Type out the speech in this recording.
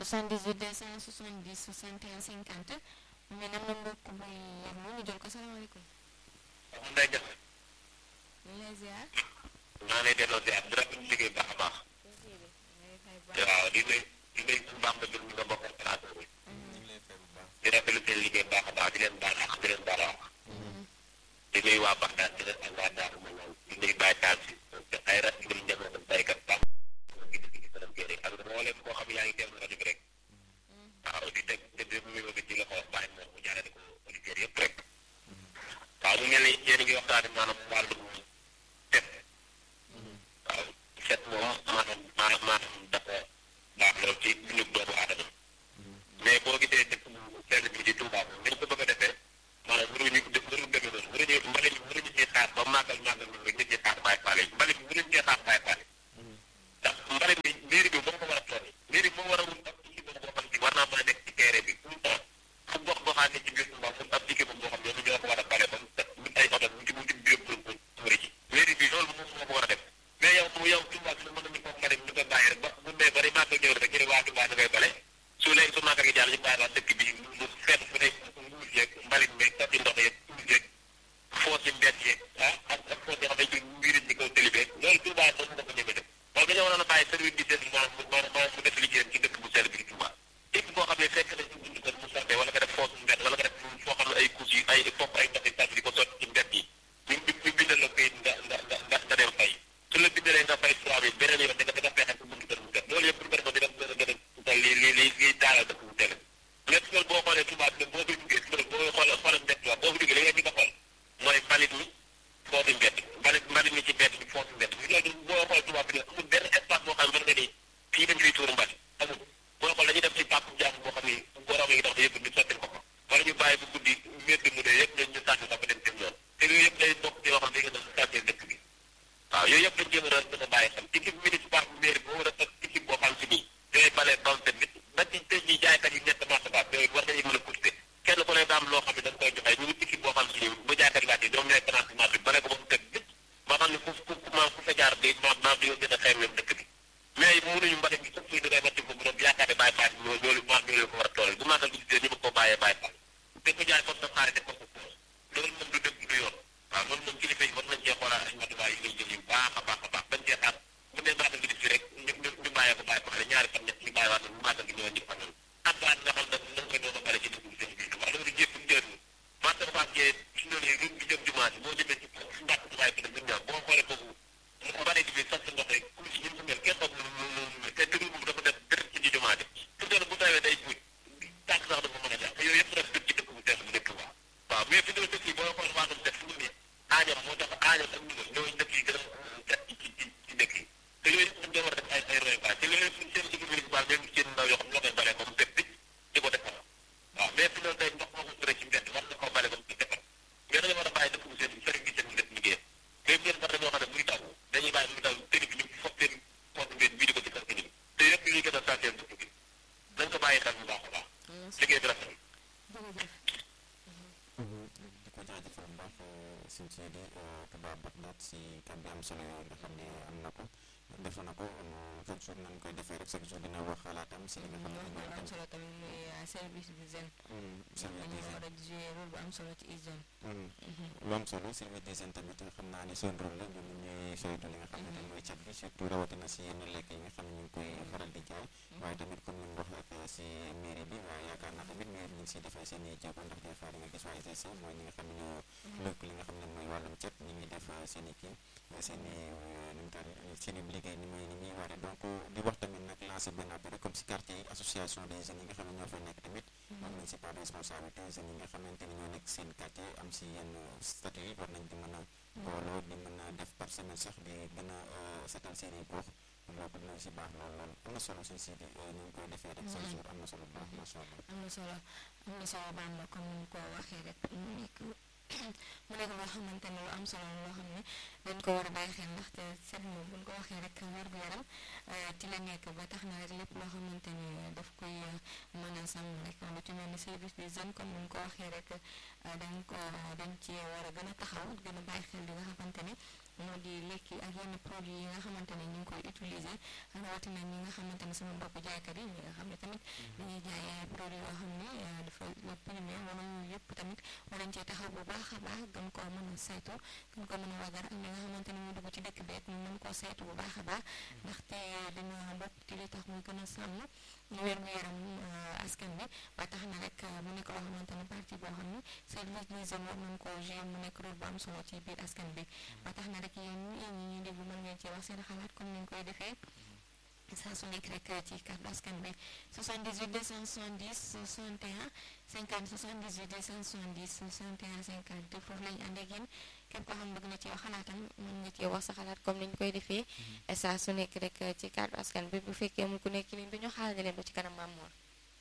78 270 61 50 mais nam na mbokk buy yeglu ñu jël ko salaamaaleykum. waaw Ndeye Diagne. ñu ngi lay ziar. maa ngi lay delloo ziar di rafetlu liggéey bu baax a baax. waaw di nuyu di nuyu bu baax nga jël nga bokk plateau bi. di rafetlu seen liggéey bu baax a baax di leen baal ak di leen baal wax. di nuyu waa Baxdaad di leen ak waa Daaru Manaan di nuyu Baye Taal si te ay rat ngir njaboot ak baykat baax gi di gis dara génne ak mboolem koo xam yaa ngi teewlu rajo bi rek. waaw di teg te di nuyu bi ci loxo Baye moom mu jaarale ko auditeurs yëpp rek. waaw mu mel ni yéen a ngi waxtaane maanaam wàllu set. waaw set moom maanaam maanaam maanaam dafa baax lool ci dundu doomu aadama. mais boo gisee dëkk bu sell bi di Touba moom dañ ko bëgg a defee maanaam waruñu def waruñu demee noonu waruñu mbalit mi waruñu ciy xaar ba màggal màggal moom rek ñu ciy xaar Baye Fall yi mbalit mi waruñu ciy xaar Baye Fall yi. ndax mbalit mi mairie bi moo ko war a toll mairie bi moo war a wut ab équipe boo xam ne war naa mën a nekk ci terrain bi tout le temps fu gox goxaan ne ci biir Touba fu ab équipe boo xam ne ñoo ko war a bale ba mu set mu ay oto mu ci mu ci biir pour pour tuuri ji mairie bi loolu moom moo ko war a def mais yow mu yow Touba bi mën nañu ko mbalit ñu ko bàyyi rek ba bu dee bari màggal ñëw rek ñu ne waa Touba da ngay bale su léegi su màggal gi jàll ñu bàyyi waa dëkk bi mu fet fu ne nguur yeeg mbalit meeg tati ndox yeeg tuur yeeg foos yi mbedd yeeg ah ak ak foos yoo xam ne ci mbir ci kaw tëli beeg loolu Touba moom moo ko ñeme def waaye dañoo waroon a bàyyi service di seen maanaam maanaam maanaam mu def liggéeyam ci dëkk bu sell bi di Touba képp koo xam ne fekk na ci buntu kër mu sottee wala nga def foos mbedd wala nga def foo xam ne ay couches yi ay fopp ay tati tati di ko sotti ci mbedd yi ñu ñu bindal la kayit nga nga nga nga nga dem fay su la bindalee nga fay trois mille beneen yoon da nga da nga fexe ci buntu kër mu set loolu yëpp pour nga def ko dina gën a gën a li li li li taalal dëkk bu sell lépp loolu boo xoolee Touba bi boo fi duggee loolu boo xoolee xoolee mbedd la boo fi duggee li nga di ko xool mooy mbalit mi foofu mbedd mbalit mbalit mi ci mbedd bi foofu mbedd bi loolu boo xool Touba bi ne amul benn espace boo xam ne nga ni fii dañ fiy tuur mbalit amul boo xool dañuy def ci pàpp jàmm boo xam ni borom yi dox yëpp ñu sotti ko ko wala ñu bàyyi bu guddi mbedd mu ne yëpp ñu ñu sànni ko ba dem dem yoon te yooyu yëpp day bokk ci yoo xam ne dañu gën a sàccee dëkk bi waaw yooyu yëpp dañ jéem a gën a bàyyi xel équipe municipale bu mairie boo war a teg équipe boo xam si nii yooyu balee bam te nit ba ci tey jii jaaykat yi ñett marché baat yooyu war nañu mën a courter kenn ku ne daa am loo xam ne dañ koy joxe ñu ngi équipe boo xam si nii bu jaaykat laajte ñoom ñooy financé marché bi bare ko ba mu teg bit ba xam ne ku ku ku maam ku fa jaar day maam maam di gën a xeex même dëkk bi mais mënuñu mbalit bi sax fii da ngay wàcc ko bu doon yaakaar ne bàyyi faal ñoo ñoo maam ñoo leen ko war a toolal bu màggal gi ñu bëgg koo bàyyee bàyyi faal te ko jaay comme sa xaari def ko sa poos loolu moom du dëgg du yoon waaw loolu moom kilifa yi war nañ cee xoolaat ay matuwaay yi ngay jël yu baax a baax a baax bañ cee xaar bu dee màggal gi di fi rek ñu ñu ñu bàyyee ko bàyyi ko xale ñaari fan ñett ñu bàyyi waat bu màggal gi ñëw ñu fanal ak waat nga xam ne nañ koy doon a bale ci dëkk bi seen biir waaw loolu jépp njëriñ marché Fass Gueye si loolu yi ruñ bi jëm jumaa ji boo jëmee ci mbàkk ci bàyyi ko dem ñun ñaar boo xoolee foofu mbalit bi sax ndox rek ku ci ñu mel kenn xamul lu lu te dëgg moom dafa def dërëb ci jumaa ji fu doon bu tawee day buuj tànk sax dafa mën a jaar yooyu yëpp def dëkk ci dëkk bu teel bu dëkk waa waaw mais fi doon dëkk yi boo xool waatum def fu mu ne aañam moo tax aañam ak ñu ñooy dëkk yi gën a set ci ci ci dëkk yi te yooyu yëpp dañ war a def ay ay royukaay te loolu yëpp seen équipe municipale même seen ndaw yoo xam ñoo koy balee ba mu set bi di ko defar waaw mais fi doon tey ndox moo ko ture ci mbedd war na koo bale ba mu ci defar mais dañu war a bàyyi dëkk bu seen sëriñ bi seen def liggéeyam mais ngeen war dañoo xam ne muy taw dañuy bàyyi muy taw tëri bi ñu foog seen foog ngeen bii di ko ci kër gi te yëpp liy gën a sàcceel dëkk bi nañ ko bàyyi xel bu baax a baax liggéey bi rafet di ko jaajëfal bu baax suñ si di Touba Bagdad si kàddu am solo yooyu nga xam ne am na ko defe na ko chaque jour nañ koy defee rek chaque jour dina wax xalaatam si li nga xam ne mooy am solo tamit muy service d'hygiène service ñu d'hygiène war a jouer rôle bu am solo ci hygiène lu am solo service d'hygiène tamit xam naa ni seen rôle la ñoom ñuy saytu li nga xam ne mooy cet bi surtout rawatina si yenn lekk yi nga xam ne ñu ngi koy faral di jaay waaye tamit comme ni mu wax ak si mairie bi waaye yaakaar naa tamit mairie ñu ngi siy defee seen i jéego ndax des fois di nga gis waa ICC mooy ñi nga xam ne ñoo lëkk li nga xam ne mooy wàllum cet ñu ngi def seen i kii seen i nu mu taal seen i liggéey ni muy ni muy waree donc di wax tamit nag lancé benn appel comme si quartier yi association des jeunes yi nga xam ne ñoo fa nekk tamit am nañ si part de responsabilité jeunes yi nga xamante ni ñoo nekk seen quartier am si yenn statut yi war nañ di mën a booloo di mën a def par semaine sax di gën a setal seen i gox loolu dina si baax lool lool am na solo suñ si di ñu ngi koy defee rek chaque jour am na solo bu baax macha allah am na solo am na solo Bamba comme ni mu ko waxee rek mu nekk mu nekk loo xamante ne lu am solo la loo xam ne dañ ko war a bàyyi xel ndaxte set moom buñ ko waxee rek wér gu yaram ci la nekk ba tax na rek lépp loo xamante ni daf koy mën a sàmm rek lu ci mel ni service des jeunes comme ni mu ko waxee rek dañ ko dañ ci war a gën a taxaw gën a bàyyi xel li nga xamante ni moo di lekk yi ak yenn produits yi nga xamante ne ñu ngi koy utiliser rawatina ñi nga xamante ne sama mbokk jaaykat yi ñi nga xam ne tamit dañuy jaay ay produits yoo xam ne dafa la primé wala yooyu yëpp tamit war nañ cee taxaw bu baax a baax gën koo mën a saytu gën ko mën a wagar ak ñi nga xamante ne ñu dugg ci dëkk beet ñu mën koo saytu bu baax a baax ndaxte dañoo bokk ci li tax muy gën a sàmm wér gu yaram askan bi ba tax na rek mu nekk loo xamante ne parti boo xam ne service d'hygiène war nañ koo jouer mu nekk rôle bu am solo ci biir askan bi ba tax na rek yéen ñi ñuy déglu mën ngeen ci wax seen xalaat comme ni ñu koy defee saa su nekk rek ci kàddu askan bi 78 270 61 50 78 270 61 50 foofu lañu ànd ak yéen képp koo xam bëgg na ci wax xalaatam mën nga ci wax sa xalaat comme ni ñu koy defee saa su nekk rek ci kàddu askan bi bu fekkee mu ku nekk ni duñu xaarale leen ba ci kanam Maam Mor